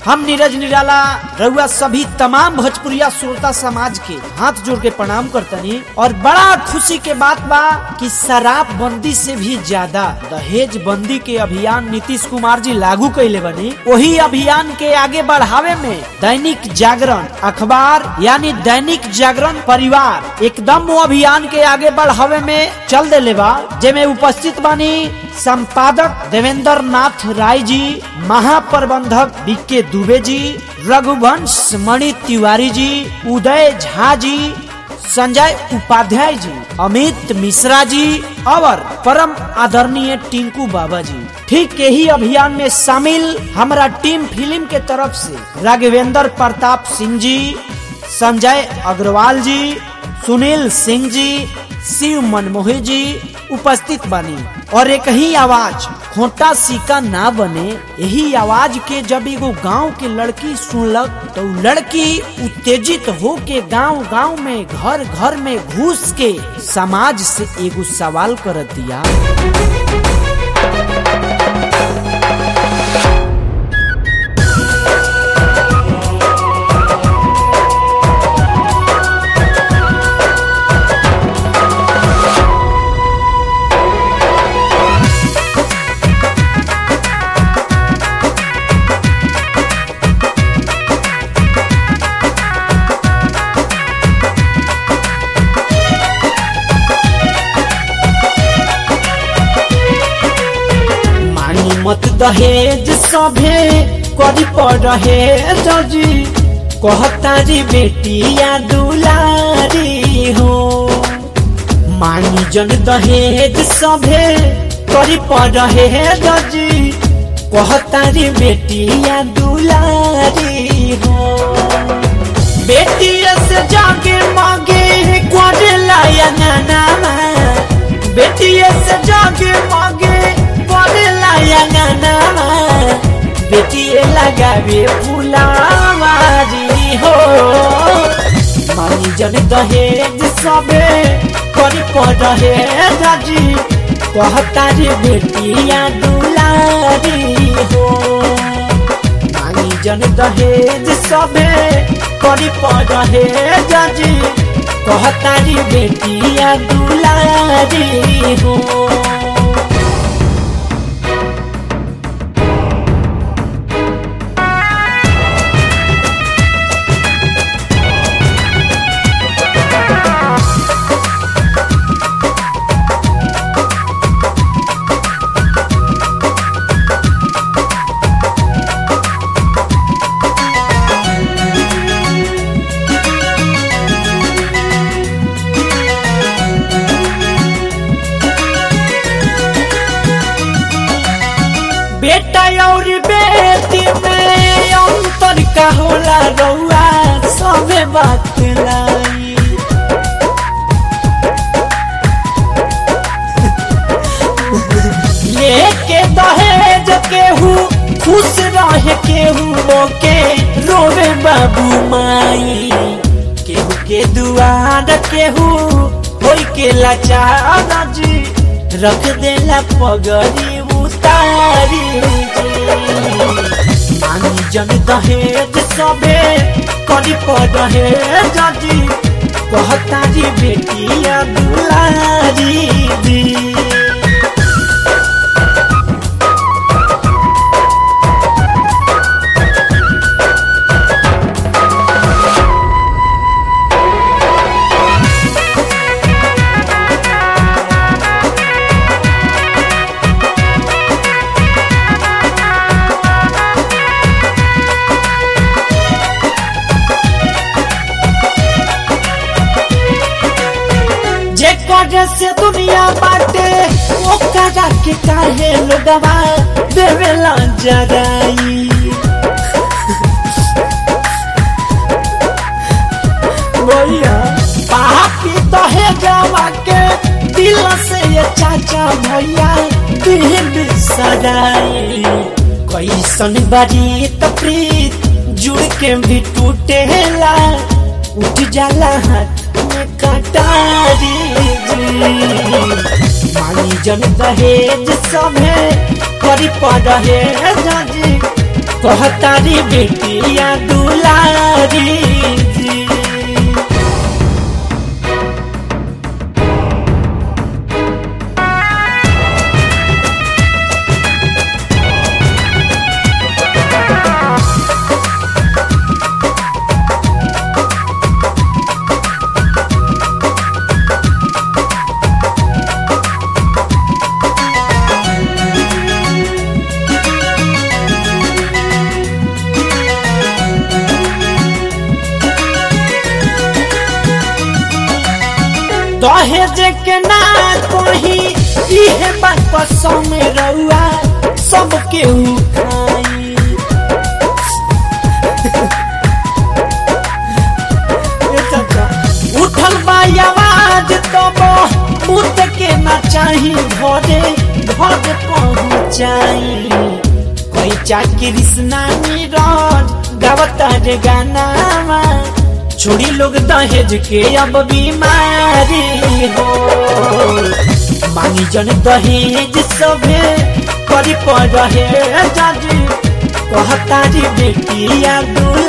हम नीरज निराला रउआ सभी तमाम भोजपुरिया श्रोता समाज के हाथ जोड़ के प्रणाम करतनी और बड़ा खुशी के बात बा कि शराब बंदी से भी ज्यादा दहेज बंदी के अभियान नीतीश कुमार जी लागू कैले बनी वही अभियान के आगे बढ़ावे में दैनिक जागरण अखबार यानी दैनिक जागरण परिवार एकदम वो अभियान के आगे बढ़ावे में चल देले बा जेमे उपस्थित बानी संपादक देवेंद्र नाथ राय जी महाप्रबंधक बीके दुबे जी रघुवंश मणि तिवारी जी उदय झा जी संजय उपाध्याय जी अमित मिश्रा जी और परम आदरणीय टिंकू बाबा जी ठीक यही अभियान में शामिल हमारा टीम फिल्म के तरफ से राघवेंद्र प्रताप सिंह जी संजय अग्रवाल जी सुनील सिंह जी शिव मनमोही जी उपस्थित बनी और एक ही आवाज खोटा सिक्का ना बने यही आवाज के जब एगो गांव के लड़की सुनलक तो उ लड़की उत्तेजित हो के गांव गांव में घर घर में घुस के समाज से एगो सवाल कर दिया मानी मत दहेज सभे करी पड़े जजी कहतारी बेटिया दुलारी हो मानी जन दहेज सभे करी पड़े जजी कहतारी बेटिया दुलारी हो बेटिया से जाके मांगे क्वारे लाया नाना बेटिया से जाके मांगे क्वारे लाया नाना बेटिए लगावे फुलावारी हो मानी जन दहेज सबे करी पड़े जाजी कहतारी बेटिया दुलारी हो मानी जन दहेज सबे करी पड़े जाजी कहतारी बेटिया दुलारी हो बेटा और बेटी में अंतर का होला रउआ सबे बात लाई लेके दहेज केहू खुश रहे केहू के रोवे बाबू माई केहू के दुआर केहू होई के लाचार जी रख देला पगड़ी उतारी मानी जन दहेज सबे करी पड़े जजी कहतारी बेटिया दुलारी दी जेकर से दुनिया बाटे ओकरा के काहे लोगवा देवेला जराई भैया पापी दहेजवा के दिल से ये चाचा भैया दिल सदाई कैसन बारी तप्रीत जुड़ के भी टूटेला उठ जाला हाथ में कटारी जी मानी जन दहेज सभे करी पड़े जाजी कहतारी बेटिया दुलारी जी दहेज के ना कोही इहे बात पसंद में रहुआ सबके खाई ए चाचा, उठल बा आवाज तब मुत के ना चाही घरे घर पहुँचाई कोई चाकी कृष्णा नीरज गावता रे गाना छोड़ी लोग दहेज के अब बीमारी हो मांगी जन दहेज सभे करी पर रहे जाजी कहतारी बेटिया दूर